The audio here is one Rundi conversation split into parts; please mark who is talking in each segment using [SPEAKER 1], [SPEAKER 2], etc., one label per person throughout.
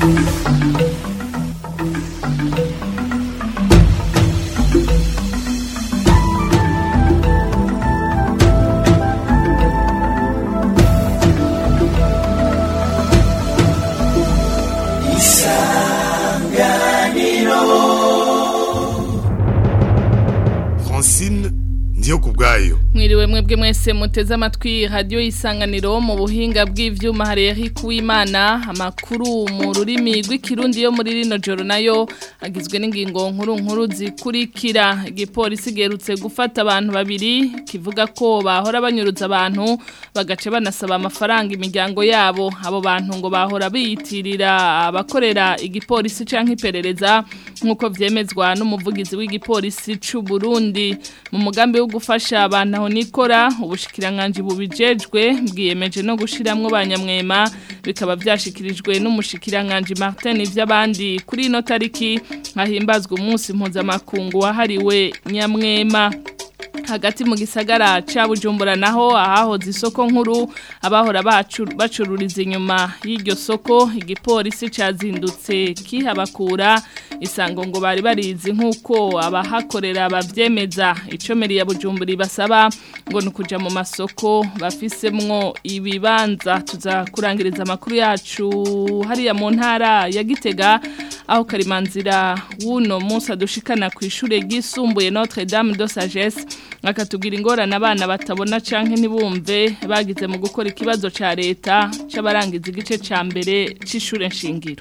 [SPEAKER 1] francine ndiyo ku bwayo
[SPEAKER 2] mwiriwe mwebwe mwese muteze amatwi radiyo y'isanganiro mu buhinga bw'ivyuma hari Eric Uwimana amakuru mu rurimi rw'ikirundi yo muri rino joro nayo agizwe n'ingingo nkuru nkuru zikurikira igipolisi giherutse gufata abantu babiri kivuga ko bahora banyuruza abantu bagace banasaba amafaranga imiryango yabo abo bantu ngo bahora biyitirira abakorera igipolisi canke iperereza nk'uko vyemezwa n'umuvugizi w'igipolisi c'u Burundi mu mugambi wo gufasha abantu aho nikora ubushikiranganje bubijejwe bwiyemeje no gushiramwo banyamwema bikaba byashikirijwe n'umushikiranganje Martin ivy'abandi kuri ino tariki hahimbazwa umunsi mpuzamakungu wahariwe nyamwema hagati mu gisagara ca Bujumbura naho ahahoze isoko nkuru abahora bacururiza inyuma y'iryo soko igipolisi cazindutse kihabakura isango ngo bari barizi nk'uko abahakorera bavyemeza icomeri ya Bujumbura ibasaba ngo nukuja mu masoko bafisemwo ibibanza tuza kurangiriza amakuru yacu hariya mu ntara ya Gitega aho karimanzira wuno munsi adushikana ku ishure ryisumbuye Notre Dame de Sagesse akatubwira ingorane abana batabona canke ntibumve bagize mu gukora ikibazo ca leta c'abarangiza igice ca mbere c'ishure nshingiro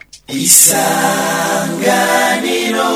[SPEAKER 3] isanganiro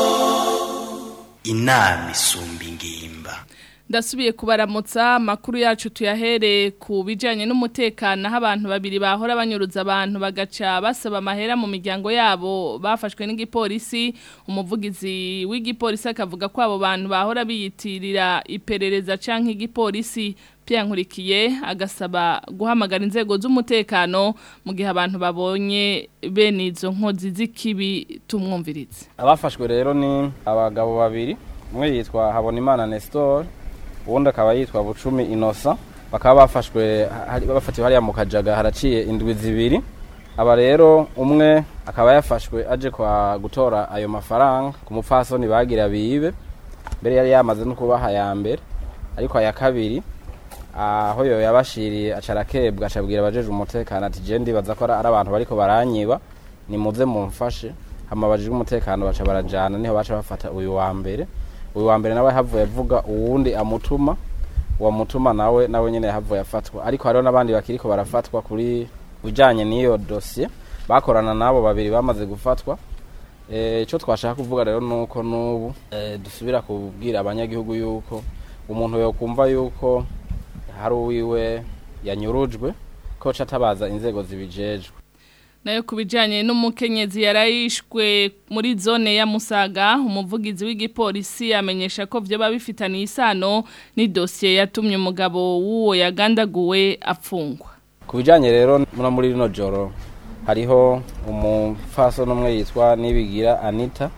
[SPEAKER 3] inama isumba ingimba
[SPEAKER 2] ndasubiye kubaramutsa amakuru yacu tuyahere ku bijyanye n'umutekano aho abantu babiri bahora banyuruza abantu bagaca basaba amahera mu miryango yabo bafashwe n'igipolisi umuvugizi w'igipolisi akavuga ko abo bantu bahora biyitirira iperereza cyangwa igipolisi nkurikiye agasaba guhamagara inzego z'umutekano mu gihe abantu babonye bene izo nkozi z'ikibi tumwumviritse
[SPEAKER 4] abafashwe rero ni abagabo babiri umwe yitwa habonimana nestor ubundi akaba yitwa bucumi inosa bakaba bafashwe bafatiwe hariya mu kajaga haraciye indwi zibiri aba rero umwe akaba yafashwe aje kwa gutora ayo mafaranga ku mupfasoni bagira bibe mbere yari yamaze no kubaha ya mbere ariko aya kabiri aho yo yabashiriye acarakebwa acabwira abajeje umutekano ati je ndibaza ko ari abantu bariko baranyiba nimuze mumfashe hama bajije umutekano baca barajana niho baca bafata uyu wa mbere uyu wa mbere nawe havuye avuga uwundi amutuma uwo mutuma nawe nawe nyene yahavuye afatwa ariko hariho n'abandi bakiriko barafatwa kuri ujanye n'iyo dosiye bakorana nabo babiri bamaze gufatwa icyo twashaka kuvuga rero nuko n'ubu dusubira kubwira abanyagihugu yuko umuntu yokumva yuko hari uwiwe yanyurujwe ko atabaza inzego zibijejwe
[SPEAKER 2] nayo ku bijyanye n'umukenyezi yarayishwe muri zone ya musaga umuvugizi w'igipolisi amenyesha ko byo bifitaniye isano n'idosiye yatumye umugabo w'uwo yagandaguwe apfungwa
[SPEAKER 4] ku bijyanye rero muri rino joro hariho umupfaso n'umwe yitwa nibigira anita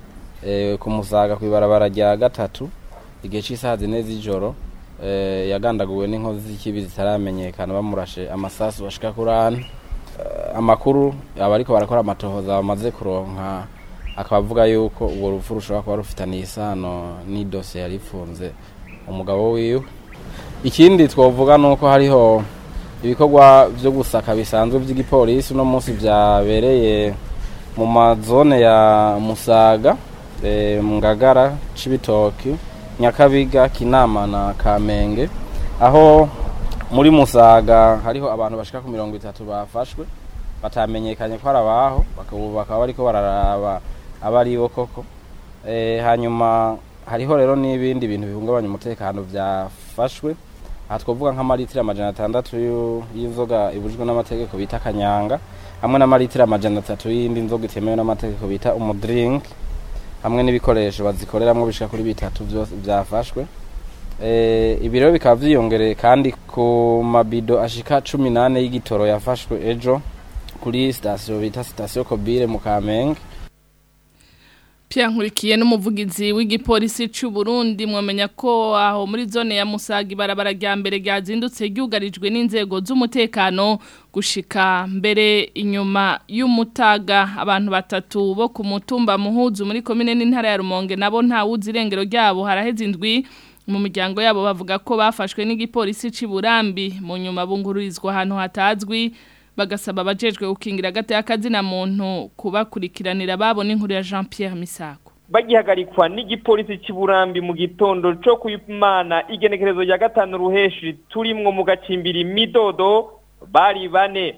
[SPEAKER 4] ku musaga ku ibarabara rya gatatu igihe cy'isaha zine z'ijoro yagandaguwe n'inkozi z'ikibi zitaramenyekana bamurashe amasasu bashika kuri ane amakuru aba ariko barakora amatohoza bamaze kuronka akaba avuga yuko urwo rupfu rushobora kuba rufitaniye isano n'idosiye yari ifunze umugabo wiwe ikindi twavuga ni uko hariho ibikorwa byo gusaka bisanzwe by'igipolisi uno munsi byabereye mu mazone ya musaga ngagara cibitoki nyakabiga kinama na kamenge aho muri musaga hariho abantu bashika ku mirongo itatu bafashwe batamenyekanye ko ari abaho bakaba bariko bararaba aba ari bo koko hanyuma hariho rero n'ibindi bintu bihungabanya umutekano byafashwe aha twavuga nk'amaritiro amajana atandatu y'inzoga ibujijwe n'amategeko bita kanyanga hamwe n'amaritiro amajana atatu y'indi nzoga itemewe n'amategeko bita umudirinki hamwe n'ibikoresho bazikoreramwo bishika kuri bitatu byose byafashwe ibi rero bikaba byiyongereye kandi ku mabido ashika cumi n'ane y'igitoro yafashwe ejo kuri sitasiyo bita sitasiyo kobire mu kamenge
[SPEAKER 2] Pierre Nkurikiye n'umuvugizi w'igipolisi cy'u Burundi mwamenya ko aho muri zone ya Musaga ibarabara rya mbere ryazindutse ryugarijwe n'inzego z'umutekano gushika mbere inyuma y'umutaga abantu batatu bo ku mutumba muhuzu muri komine n'intara ya Rumonge nabo nta wuzi irengero ryabo haraheze indwi mu miryango yabo bavuga ko bafashwe n'igipolisi cy'u Burambi mu nyuma bungururizwa ahantu hatazwi bagasaba abajejwe gukingira agateka kazina muntu kubakurikiranira babona inkuru ya Jean Pierre Misago
[SPEAKER 5] bagihagarikwa n'igipolisi cy'uburambi mu gitondo cyo kuyimana igenekerezo rya gatanu ruheshi turimwo mu gacimbiri midodo bari bane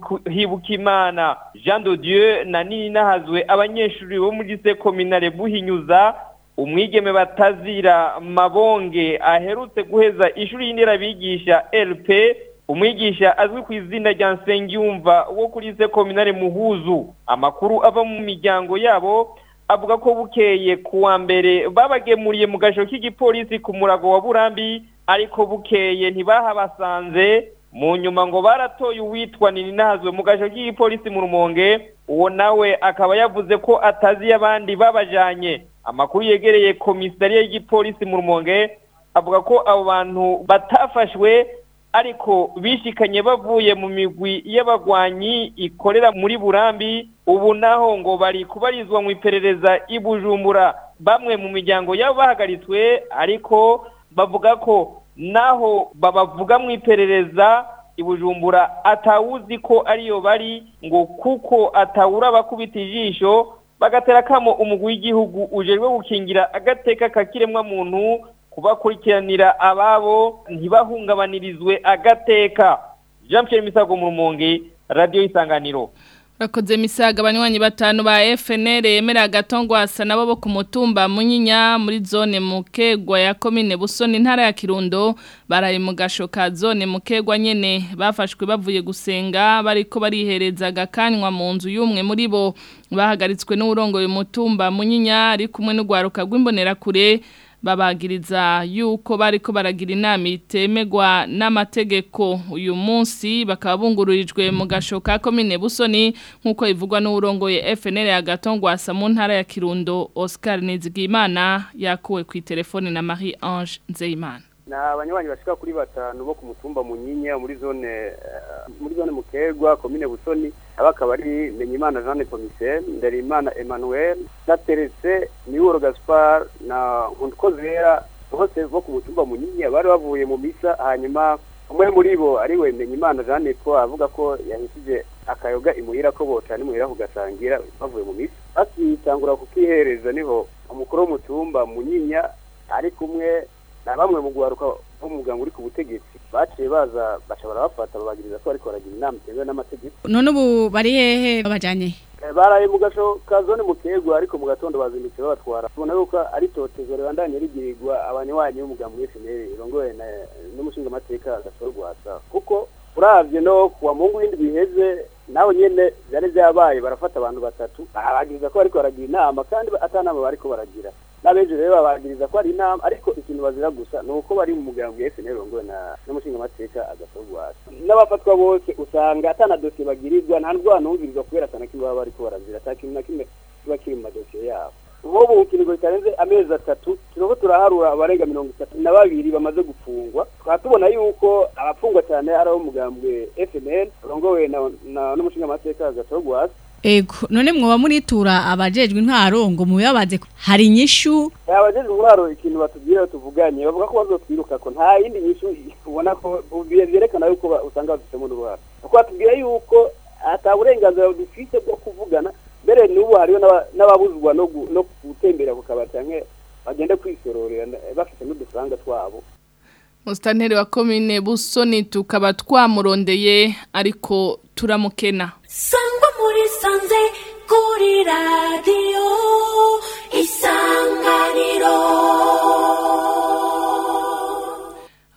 [SPEAKER 5] hibukimana jean de dieu na nini nahazwe abanyeshuri bo muri sekominare buhinyuza umwigeme batazira mabonge aherutse guheza ishuri y'inderabigisha lp umwigisha azwi ku izina rya nsengiyumva wo kuri sekominare muhuzu amakuru ava mu miryango yabo avuga ko bukeye ku wa mbere babagemuriye mu gasho k'igipolisi ku murago wa burambi ariko bukeye ntibahabasanze mu nyuma ngo baratoye uwitwa ninahazwe mu gasho k'igipolisi mu rumonge uwo nawe akaba yavuze ko atazi abandi babajanye amakuru yegereye komisariya y'igipolisi mu rumonge avuga ko abo bantu batafashwe ariko bishikanye bavuye mu migwi y'abagwanyi ikorera muri burambi ubu naho ngo bari kubarizwa mu iperereza ibujumbura bamwe mu miryango yabo bahagaritswe ariko bavuga ko naho babavuga mu iperereza ibujumbura atawuzi ko ariyo bari ngo kuko atawura abakubita ijisho bagatera kamo umugwi w'igihugu ujejwe gukingira agateka kakiremwa muntu kubakurikiranira ababo ntibahungabanirizwe agateka jean Pierre misago mu rumonge radiyo isanganiro
[SPEAKER 2] Rakoze misaga abanywanyi batanu ba FNL yemera agatongwasa nabo bo ku mutumba munyinya muri zone mukegwa ya komine Busoni ntara ya Kirundo baraye mu gasho ka zone mukegwa nyene bafashwe bavuye gusenga bariko barihereza gakanywa mu nzu y'umwe muri bo bahagaritswe n'urongoye mutumba munyinya ari kumwe n'ugwaruka rw'imbonera kure babagiriza yuko bariko baragira inama itemegwa n'amategeko uyu munsi bakaba bungururijwe mu gasho ka komine Busoni nkuko ivugwa n'urongoye FNL ya Gatongwasa mu ntara ya Kirundo Oscar Nizigimana yakuwe ku telefone na Marie Ange Nzeyimana
[SPEAKER 6] na abanywanyi bashika kuri batanu bo ku mutumba munyinya muri zone uh, muri zone mukegwa komine busoni abakaba ari Menyimana Jeanne Commissaire Nderimana Emmanuel na Terese Niworo Gaspar na Nkundkozera bose bo ku mutumba munyinya bari bavuye mu misa hanyuma umwe muri bo ari we Menyimana Jeanne ko avuga ko yahishije akayoga imuhira ko botana imuhira kugasangira bavuye mu misa bakitangura kukihereza niho umukuru w'umutumba munyinya ari kumwe na bamwe mu guharuka umuganga uri ku butegetsi baciye baza baca barabafata babagiriza ko bariko baragira inama itemewe n'amategeko
[SPEAKER 7] none ubu bari hehe babajanye
[SPEAKER 6] baraye mu gasho ka zone mu kegwa ariko mu gatondo bazindutse babatwara tubona yuko ari totezo ribandanye rigirirwa abanywanyi b'umugambi w'FNL irongoye n'umushingamateka gasoro rwasa kuko uravye no kuwa mungu w'indwi biheze nawe nyene vyari vyabaye barafata abantu batatu babagiriza ko bariko baragira inama kandi atanama bariko baragira n'abenshi rero babagiriza ko ari inama ariko ikintu bazira gusa ni uko bari mu mugambi wa FNL ngo na n'umushingamateka agasorwasa n'abafatwa bose usanga atana dosiye bagirirwa nta ndwara numvirizwa kubera atana kimwe baba bariko barazira ata kintu na kimwe kiba kiri mu madosiye yabo nk'ubu ikiringo kitarenze amezi atatu turiko turaharura abarenga mirongo itatu na babiri bamaze gufungwa tukaba tubona yuko abafungwa cyane ari abo mugambwe FNL urongowe n'umushingamateka agasorwasa
[SPEAKER 7] Ego none mwoba muritura abajejwe intwaro ngo muyabaze hari inyishu
[SPEAKER 6] abajejwe intwaro ikintu batubwira tuvuganye bavuga ko bazotwiruka ko nta yindi nyishu ubona ko byerekana yuko usanga bafitemo n'uruhara kuko batubwira yuko ata burenganzira dufite bwo kuvugana mbere n'ubu hariho n'ababuzwa no gutembera ku kabari canke bagende kwisororera bafite n'udufaranga twabo
[SPEAKER 2] Mustaneri wa komine Busoni tukaba twamurondeye ariko turamukena
[SPEAKER 8] sangwa muri sanze kuri radiyo isanganiro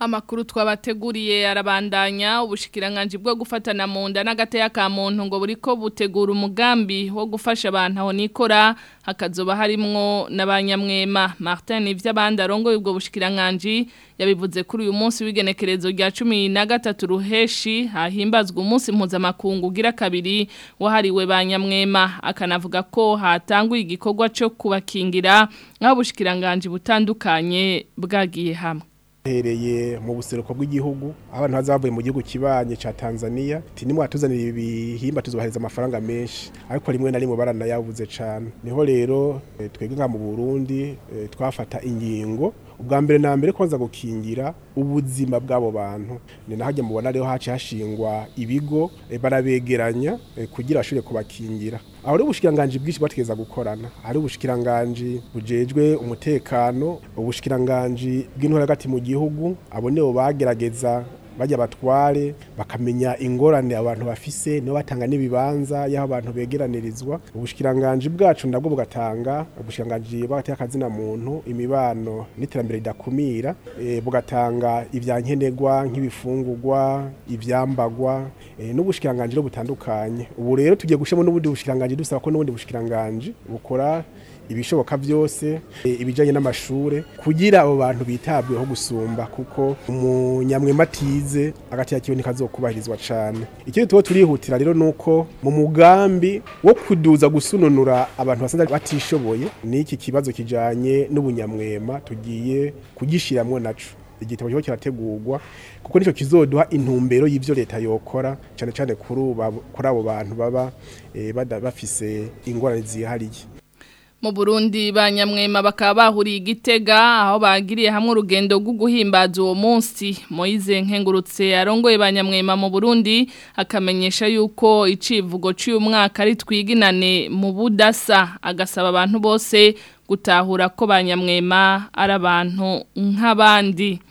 [SPEAKER 2] Amakuru twabateguriye arabandanya ubushikiranganje bwo gufatana mu nda n'agateya ka muntu ngo buriko butegura umugambi wo gufasha abantu aho nikora hakazoba harimwo n'abanyamwema Martin ivy'abandi arongoye ubwo bushikiranganje yabivuze kuri uyu munsi w'igenekerezo rya 13 ruheshi hahimbazwa umunsi mpuzamakungu ugira kabiri wahariwe banyamwema akanavuga ko hatanguye igikorwa cyo kubakingira aho ubushikiranganje butandukanye bwagiye hamwe
[SPEAKER 9] hereye mu buseruko bw'igihugu abantu bazavuye mu gihugu kibanye ca Tanzania ati nimwe atuzanira ibihimba tuzobahereza amafaranga menshi ariko rimwe na rimwe baranayabuze cane niho rero eh, twebwe nka mu Burundi eh, twafata ingingo ubwa mbere na mbere kwanza gukingira ubuzima bw'abo bantu ni nahajya mubona rero haci hashingwa ibigo eh, barabegeranya eh, kugira ashobore kubakingira aho rero ubushikiranganje bwinshi bategeza gukorana hari ubushikiranganje bujejwe umutekano ubushikiranganje bw'intore hagati mu gihugu abo nibo bagerageza bajya batware bakamenya ingorane abantu bafise nibo batanga n'ibibanza y'aho abantu begeranirizwa ubushikiranganje bwacu nabwo bugatanga ubushikiranganje bw'agateka kazina muntu imibano n'iterambere ridakumira e, bugatanga ivyankenerwa nk'ibifungurwa ivyambagwa e, n'ubushikiranganje rero butandukanye ubu rero tugiye gushemo n'ubundi bushikiranganje dusaba ko n'ubundi bushikiranganje bukora ibishoboka byose e, ibijanye n'amashure kugira abo bantu bitabweho gusumba kuko umunyamwema atize agati yakiwe nikazokubahirizwa cane ikindi tuba turihutira rero nuko mu mugambi wo kuduza gusununura abantu basanzwe batishoboye n'iki kibazo kijanye n'ubunyamwema tugiye kugishiramwo naco igitabo cyo kirategurwa kuko nico kizoduha intumbero y'ivyo leta yokora cane cane kuri abo- kuri abo bantu baba e, bada- bafise ingorane zihariye
[SPEAKER 2] Mu Burundi banyamwema bakaba bahuriye igitega aho bagiriye hamwe urugendo rwo guhimbaza uwo munsi Moize nkengurutse arongoye banyamwema mu Burundi akamenyesha yuko icivugo cy'uyu mwaka ari twiginane mu budasa agasaba abantu bose gutahura ko banyamwema ari abantu nk'abandi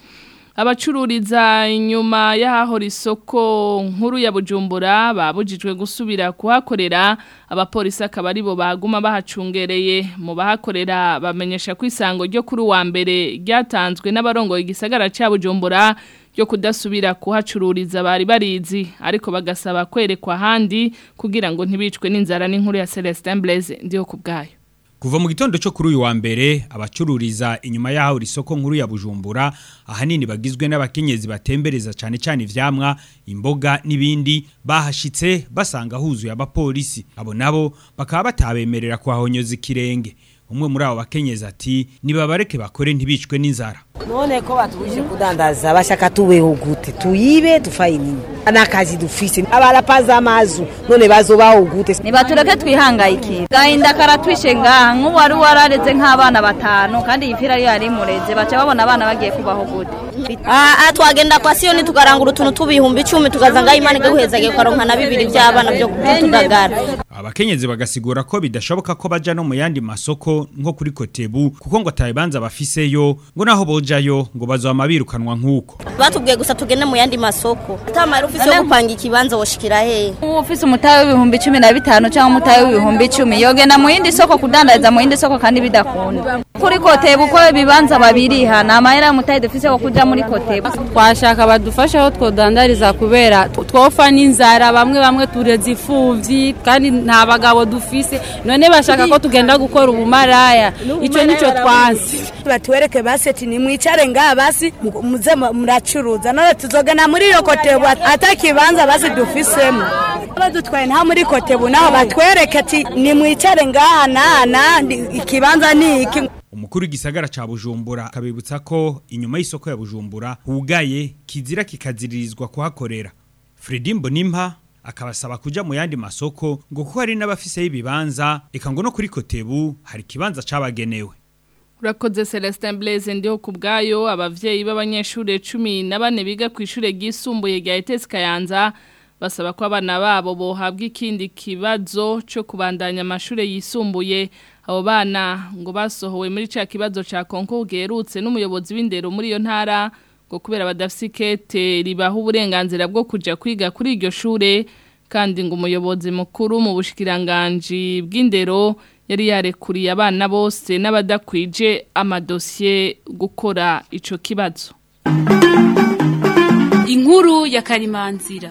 [SPEAKER 2] abacururiza inyuma y'ahahora isoko nkuru ya bujumbura babujijwe gusubira kuhakorera abapolisi akaba aribo baguma bahacungereye mu bahakorera bamenyesha ko isango ryo kuri uwa mbere ryatanzwe n'abarongoye igisagara cya bujumbura ryo kudasubira kuhacururiza bari barizi ariko bagasaba kwerekwa ahandi kugira ngo ntibicwe n'inzara n'inkuru ya Celestin Blaise ndiho ku bwayo
[SPEAKER 10] Kuva mu gitondo cyo kuri uyu wa mbere abacururiza inyuma yaho isoko nkuru ya Bujumbura ahanini bagizwe n'abakenyezi batembereza cyane cyane ivyamwa imboga n'ibindi bahashitse basanga huzuye abapolisi abo nabo bakaba batabemerera kuhahonyoza ikirenge umwe muri abo bakenyezi ati nibabareke bakore ntibicwe n'inzara
[SPEAKER 11] none ko batubujije kudandaza bashaka tubeho gute tuyibe dufaye nini n'akazi dufise abarapaza amazu none bazobaho gute
[SPEAKER 12] nibatureke twihangayikire gahinda karatwishe ngaha nk'ubu wari warareze nk'abana batanu kandi iyi pira yari imureze baca babona abana bagiye kubaho gute
[SPEAKER 13] Ah, twagenda kwa siyoni tukarangura utuntu tubihumbi icumi tukaza ngaho imana igahuhezagiye ukaronka na bibiri by'abana byo kutudagara
[SPEAKER 10] abakenyezi bagasigura ko bidashoboka ko baja no mu yandi masoko nko kuri kotebu kuko ngo atabibanza bafiseyo ngo naho bojayo ngo bazohama birukanwa nk'uko
[SPEAKER 13] batubwiye gusa tugende mu yandi masoko atamara ufise yo gupanga ikibanza woshikira hehe
[SPEAKER 12] nk'ubu ufise umutahe w'ibihumbi cumi na bitanu cyangwa umutahe w'ibihumbi icumi yogenda mu yindi soko kudandariza mu yindi soko kandi bidakunda kuri kotebu uko ibibanza babiriha ni amahera y'umutahe dufise wo kuja muri kotebu
[SPEAKER 14] twashaka badufashe aho twodandariza kubera twofa n'inzara bamwe bamwe tureze imfuvyi kandi nta bagabo dufise none bashaka ko tugenda gukora ubumaraya ico nico twansi
[SPEAKER 15] batuwereke basi ati nimwicare ngaha basi mu- muze mu- muracuruza none tuzogana muri iyo kotebu ata kibanza basi dufisemo badutwaye nta muri kotebu naho batwereke ati nimwicare ngaha naha naha ndi- ikibanza ni iki
[SPEAKER 10] umukuru w'igisagara ca Bujumbura akabibutsa ko inyuma y'isoko ya Bujumbura hugaye kizira kikaziririzwa kuhakorera Fredy Mbonimpa akabasaba kuja mu yandi masoko ngo kuko hari n'abafise y'ibibanza eka ngo no kuri kotebu hari kibanza cabagenewe
[SPEAKER 2] Urakoze Celestin Blaise ndiho ku bwayo abavyeyi b'abanyeshure 14 biga ku ishure ryisumbuye rya ETS Kayanza basaba ko abana babo bohabwa ikindi kibazo cyo kubandanya amashure yisumbuye abo bana ngo basohowe muri ca kibazo ca konko gerutse n'umuyobozi w'indero muri iyo ntara ngo kubera badafise ikete ribaha uburenganzira bwo kuja kwiga kuri iryo shure kandi ngo umuyobozi mukuru mu bushikiranganji bw'indero yari yarekuriye abana bose n'abadakwije amadosiye gukora ico kibazo
[SPEAKER 16] inkuru ya karimanzira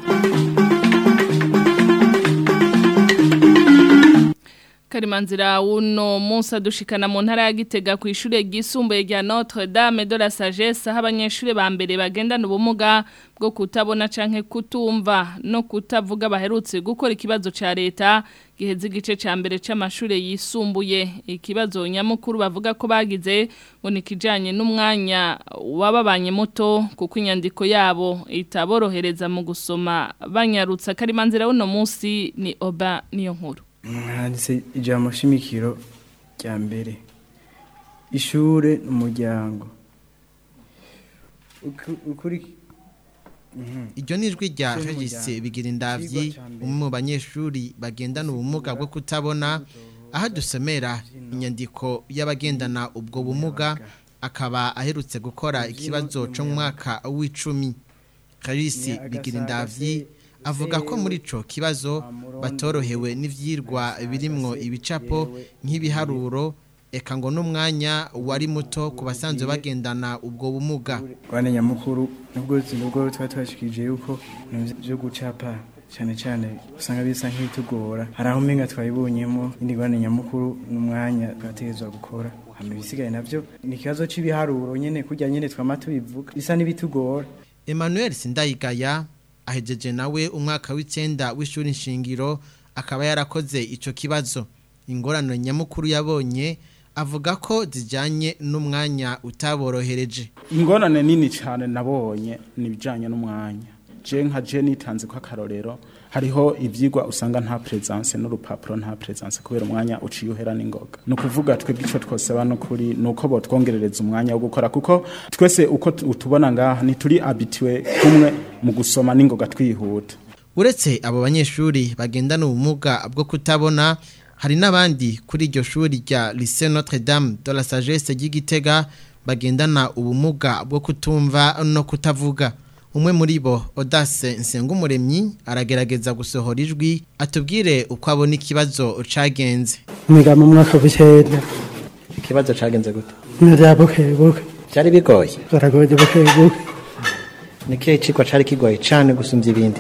[SPEAKER 2] Karimanzira uno munsi adushikana mu ntara ya Gitega ku ishure ryisumbuye rya Notre Dame de la Sagesse aho abanyeshure ba mbere bagendana ubumuga bwo kutabona canke kutumva no kutavuga baherutse gukora ikibazo ca leta giheze igice ca mbere c'amashure yisumbuye ikibazo nyamukuru bavuga ko bagize ngo ni kijanye n'umwanya wababanye muto kuko inyandiko yabo itaborohereza mu gusoma banyarutsa Karimanzira uno munsi ni Oba niyo nkuru
[SPEAKER 17] handitse ijambo shimikiro rya mbere ishure umuryango ukuri
[SPEAKER 18] iryo ni ijwi rya regisi bigira indabyi umwe mu banyeshuri bagendana ubumuga bwo kutabona aho dusomera inyandiko y'abagendana ubwo bumuga akaba aherutse gukora ikibazo cyo mu mwaka w'icumi regisi bigira indabyi avuga ko muri ico kibazo batorohewe n'ivyirwa birimwo ibicapo nk'ibiharuro eka ngo n'umwanya wari muto ku basanzwe bagendana ubwo bumuga
[SPEAKER 17] rwanda nyamukuru nubwo nubwo twari twashikije yuko byo gucapa cyane cyane usanga bisa nk'ibitugora hari aho umenga twayibonyemo indi rwanda nyamukuru n'umwanya twategezwa gukora hama ibisigaye navyo ni ikibazo c'ibiharuro nyene kurya nyene twama tubivuga bisa n'ibitugora
[SPEAKER 18] Emmanuel Sindayigaya ahejeje nawe umwaka w'icenda w'ishuri nshingiro akaba yarakoze ico kibazo ingorane nyamukuru yabonye avuga ko zijanye n'umwanya utaborohereje
[SPEAKER 19] ingorane nini cyane nabonye nibijanye n'umwanya je nka je nitanze ko akarorero hariho ivyigwa usanga nta presence n'urupapuro nta presence kubera umwanya uciye uhera n'ingoga no kuvuga twebwe ico twosaba no kuri nuko bo twongerereza umwanya wo gukora kuko twese uko utubona ngaha ni turi habitué kumwe mu gusoma n'ingoga twihuta
[SPEAKER 18] uretse abo banyeshuri bagendana ubumuga bwo kutabona hari n'abandi kuri iryo shuri rya Lycée Notre Dame de la Sagesse ry'Igitega bagendana ubumuga bwo kutumva no kutavuga umwe muri bo Audace Nsengumuremyi aragerageza gusohora ijwi atubwire uko abona ikibazo cagenze
[SPEAKER 20] Mwiga mu mwaka w'icenda
[SPEAKER 21] ikibazo cagenze gute
[SPEAKER 20] Nira buke buke
[SPEAKER 21] Cyari bigoye
[SPEAKER 20] Baragoye buke buke
[SPEAKER 21] Nikihe cigwa cari kigoye cane gusumvya ibindi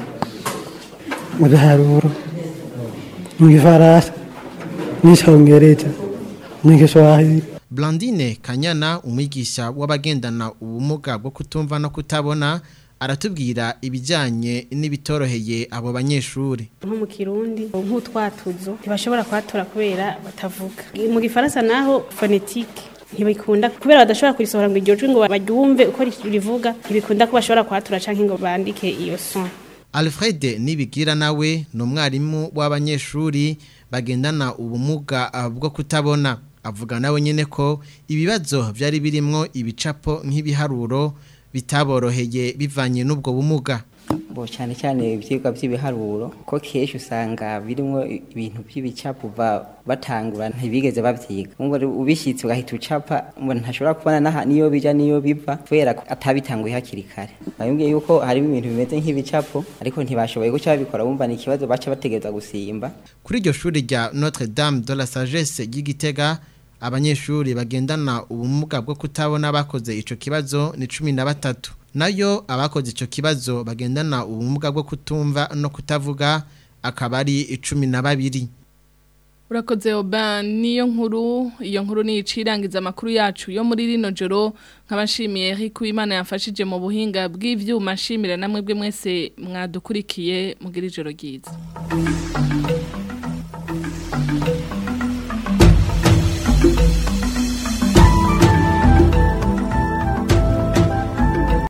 [SPEAKER 20] Mu biharuro Mu gifaransa N'icongereza N'igiswahili
[SPEAKER 18] Blandine Kanyana umwigisha w'abagendana ubumuga bwo kutumva no kutabona aratubwira ibijyanye n'ibitoroheye abo banyeshuri
[SPEAKER 22] nko mu kirundi nk'utwatuzo ntibashobora kuhatora kubera batavuga mu gifaransa naho fonetike ntibikunda kubera badashobora kurisohora ngo iryo jwi ngo baryumve uko rivuga ntibikunda ko bashobora kuhatora cyangwa ngo bandike iyo son
[SPEAKER 18] Alfred Nibigira nawe ni umwarimu w'abanyeshuri bagendana ubumuga bwo kutabona avuga nawe nyine ko ibibazo byari birimo ibicapo nk'ibiharuro bitaboroheye bivanye n'ubwo bumuga
[SPEAKER 23] bo cyane cyane ibyigwa by'ibiharuro ko kenshi usanga birimo ibintu by'ibicapo batangura ntibigeze babyiga ubishyitse ugahita ucapa ntashobora kubona niyo bijya niyo biva kubera ko atabitanguye hakiri kare bayambwiye yuko harimo ibintu bimeze nk'ibicapo ariko ntibashoboye guca babikora bumva ni ikibazo baca bategereza gusimba
[SPEAKER 18] kuri iryo shuri rya Notre Dame de la Sagesse ry'Igitega abanyeshuri bagendana ubumuga bwo kutabona bakoze ico kibazo ni cumi na batatu nayo abakoze ico kibazo bagendana ubumuga bwo kutumva no kutavuga akaba ari icumi na babiri
[SPEAKER 2] urakoze oba niyo nkuru iyo nkuru ni icirangiza amakuru yacu yo muri rino joro nk'abashimiye Eric Uwimana yafashije mu buhinga bw'ivyuma ashimira namwe bwe mwese mwadukurikiye mugira ijoro ryiza